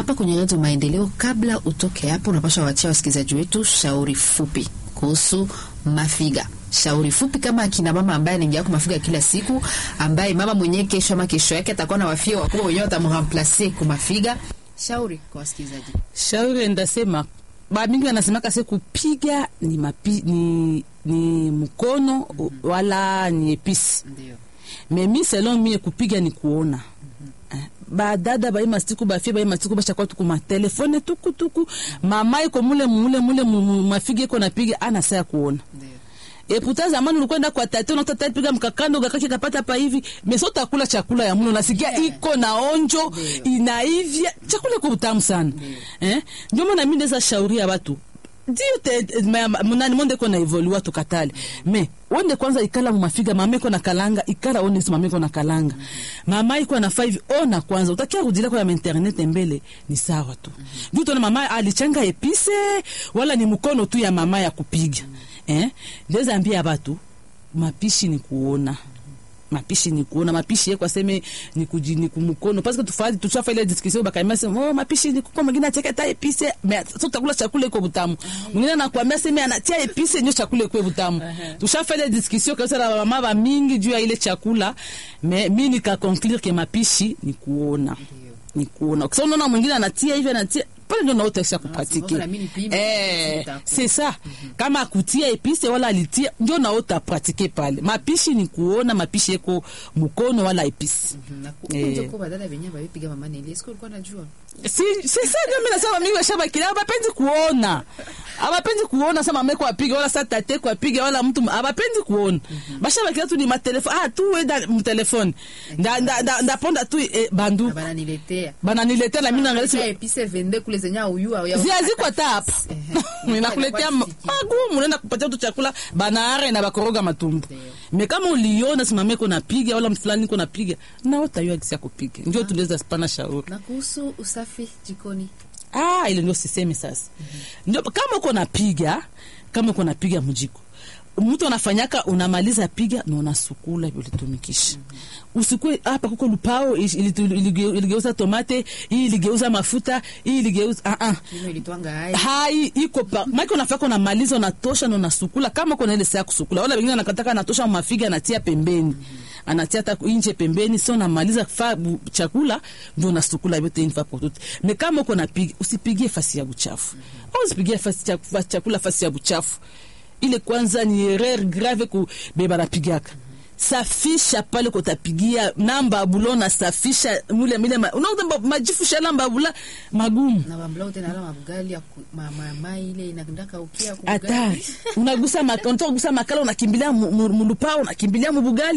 hapa kwenye Redio Maendeleo. Kabla utoke hapo, unapasha wachia wasikilizaji wetu shauri fupi kuhusu mafiga shauri fupi kama akina mama ambaye anaingia kwa mafiga kila siku, ambaye mama mwenyewe kesho ama kesho yake atakuwa na wafia wakubwa wenyewe watamremplace kwa mafiga. Shauri kwa wasikilizaji. shauri ndasema bamingi wanasemaka se kupiga ni, mapi, ni, ni mkono wala ni episi Ndio. memi selon mie kupiga ni kuona Eh, badada bai masiku bafie bai masiku bashakwa tuku matelefone tukutuku mama iko mule mule mule mu- mu- mafigi iko napiga ana saa ya kuona Ndio. eputa zamani ulikwenda kwa tate unakuta tate piga mkakando gakake kapata pa hivi meso utakula chakula ya mlo unasikia Yeah. iko na onjo Ndio. inaivya chakula iko utamu sana eh ndio maana mimi ndeza shauri ya watu ndio te ma- ma- munani monde ko na evolua tukatale me wende kwanza ikala mumafiga mama iko na kalanga ikala one si mama iko na kalanga mama iko na 5 ona kwanza utakia kudila kwa internet mbele ni sawa tu ndio tuna mama alichanga epise wala ni mkono tu ya mama ya kupiga eh ndeza ambia watu mapishi ni kuona mapishi ni kuona mapishi yeko aseme ni kuji ni kumkono parce que tufadi tuchafa ile discussion bakaima sema oh mapishi ni kwa mwingine ataka ta epise mais so takula chakula iko butamu mwingine anakuambia sema anatia epise ndio chakula iko butamu tushafa ile discussion kabisa na mama ba mingi juu ya ile chakula mais mimi nika conclure que mapishi ni kuona ni kuona kwa sababu unaona mwingine anatia hivi anatia pale ndio naota kisha kupratike na mimi nipime, eh sitakuwa. c'est ça kama akutia epise wala alitia ndio naota pratike pale mapishi ni kuona mapishi yeko mkono wala epise Na ku- Eh. ndio kwa badala venyewe babipiga mama Neli. Est-ce que ulikuwa unajua? si si sa ndio mimi nasema mimi washabakila abapendi kuona abapendi kuona sama meko apiga wala sa tate kwa apiga wala mtu abapendi kuona bashabakila tu ni matelefone ah tu wenda mtelefone nda nda nda ndaponda tu eh, bandu Na bananiletea. bananiletea na mimi naangalia Sasa si- epise vende kule zenye uyu au ya. ziaziko hata hapa Ehe. nakuletea Inakuwa siki. magumu naenda kupatia tu chakula banaare na bakoroga matumbu Ndio. me kama uliona simame ko napiga wala mfulani ko napiga naotayua gisi ya kupiga ndio tunaweza spana shauri Na kuhusu usafi jikoni. ah ile ndio sisemi sasa ndio kama uko napiga kama uko napiga mjiko mtu anafanyaka unamaliza piga na unasukula hivyo litumikisha usikue hapa kuko lupao ili- ili- ilige- iligeuza tomate hii iligeuza mafuta hii iligeuza ah ah Kino ilitwanga hai. hai iko pa maki unafaka unamaliza unatosha na unasukula kama kuna ile saa ya kusukula wala wengine anakataka anatosha mafiga anatia pembeni anatia hata nje pembeni sio unamaliza fa bu- chakula ndio unasukula yote une fois pour toutes mais kama uko napiga usipigie fasi ya buchafu au usipigie fasi ya fa- chakula fasi ya buchafu ile kwanza ni erreur grave ku beba napigaka safisha pale kotapigia namba bulo na safisha mule mile ma, unakuta majifusha namba bula magumu Na bambla tena ala mabugali ya ku- ma- ma- mai ile inakundaka ukia hatari unagusa mak- unataka kugusa makala unakimbilia mu- mu- mulupao unakimbilia mubugali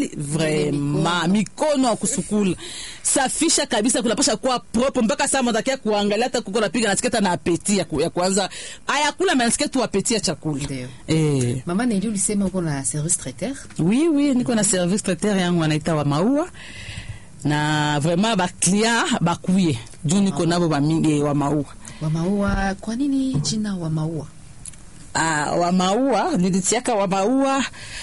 vrema mikono ya kusukula safisha kabisa kunapasha kuwa propre mpaka saa matakia kuangalia hata kuko napiga nasiketa na apeti ya, ku, ya kwanza ayakula menasikia tu apeti ya chakula Ndio. eh. Mama Neli ulisema uko na service traiteur. oui oui niko na service traiteur yangu wanaita wa maua na vraiment baclient bakuye juu niko nabo bamingi wa maua Wa maua, kwa nini jina wa maua? Ah, wa maua nilitiaka wa maua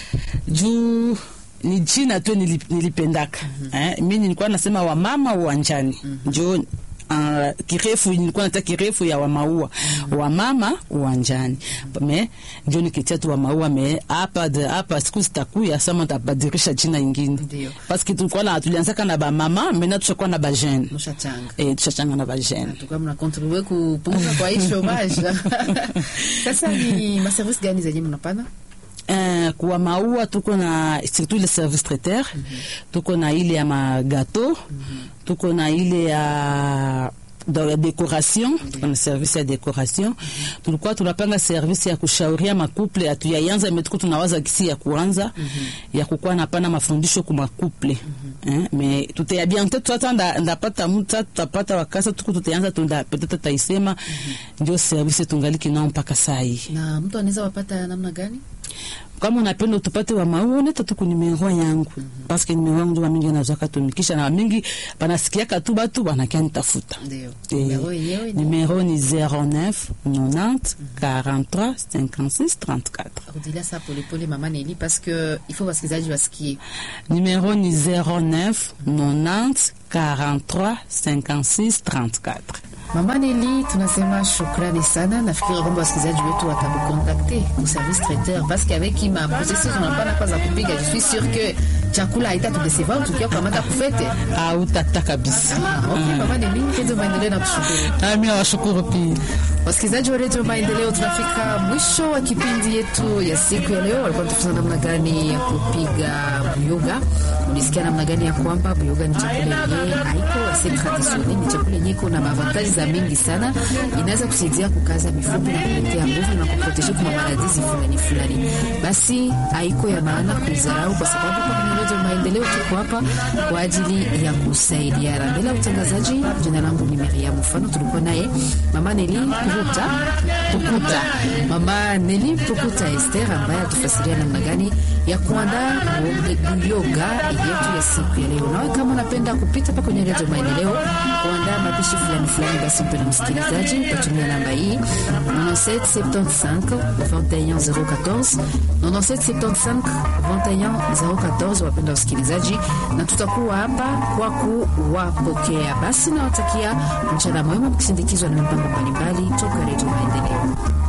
juu ni jina tu nili- nilipendaka eh, mi nilikuwa nasema wamama uwanjani njo Uh, kirefu nilikuwa nata kirefu ya wamaua wamama uwanjani me njo nikitia tu wamaua me hapa de- hapa siku zitakuya sama tabadirisha jina ingine Ndio. paske tulikuwa na tulianzaka na bamama mena tushakuwa na bajene Mshachanga. eh, tushachanga na bajene tuka mna contribue kupunguza kwa hii chômage. Sasa ni ma service gani zenye mnapana? Uh, kuwa maua tuko na surtout le service traiteur tuko na ile ya magato tuko na ile ya do- ya decoration tuko na service ya decoration tulikuwa tunapanga service ya kushauria makuple hatuyaanza me tuko tunawaza kisi ya kuanza ya kukuwa napana mafundisho ku makuple eh, me tutaya bientôt tata nda- ndapata muta tutapata wakasa tuko tutaanza tunda peut-être taisema ndio service tungaliki nao mpaka saa hii Na mtu anaweza wapata namna gani? kama unapenda utupate wa maua neta tu ku numero yangu paske numero yangu ndio wamingi nazwaka tumikisha na wamingi banasikiaka tu batu banakia nitafuta Ndio. Eh, Numero yenyewe ni numero ni 09 90 43 56 34 rudilia saa polepole mama Neli parce que il faut wasikilizaji wasikie. numero ni 09 90 43 56 34 Mama Neli, tunasema shukrani sana. Nafikiri kwamba wasikilizaji wetu watakukontakte ku service traiteur parce qu'avec ima processus unapana kwa za kupiga, je suis sûr que chakula haitatudesevoir tukiwa kukamata kufete. Hautata kabisa. Ah, okay, Mama Neli, Redio Maendeleo na kushukuru. Ah, mimi nawashukuru pia. Wasikilizaji wa Redio Maendeleo, tunafika mwisho wa kipindi yetu ya siku ya leo. Walikuwa tufunza namna gani ya kupiga buyoga. Ulisikia namna gani ya kwamba buyoga ni chakula yenyewe haiko ase traditionnel, ni chakula yenyewe iko na mavantaji za mingi sana, inaweza kusaidia kukaza mifupa na kuletea nguvu na kuproteje kwa maradhi fulani fulani. Basi haiko ya maana kuizarau, kwa sababu kwa kwenye Redio Maendeleo tuko hapa kwa ajili ya kusaidiana. Mbele ya utangazaji, jina langu ni Miriam Mfano, tulikuwa naye mama Neli Pukuta Pukuta, mama Neli Pukuta Esther ambaye atufasiria namna gani ya kuandaa buyoga yetu ya siku ya leo. Nawe kama unapenda kupita pa kwenye Redio Maendeleo kuandaa mapishi fulani fulani, basi mpenda msikilizaji, utatumia namba hii 9775 21014 9775 21014, wapenda wasikilizaji, na tutakuwa hapa kwa kuwapokea. Basi nawatakia mchana mwema mkisindikizwa na mipango mbalimbali toka Redio Maendeleo.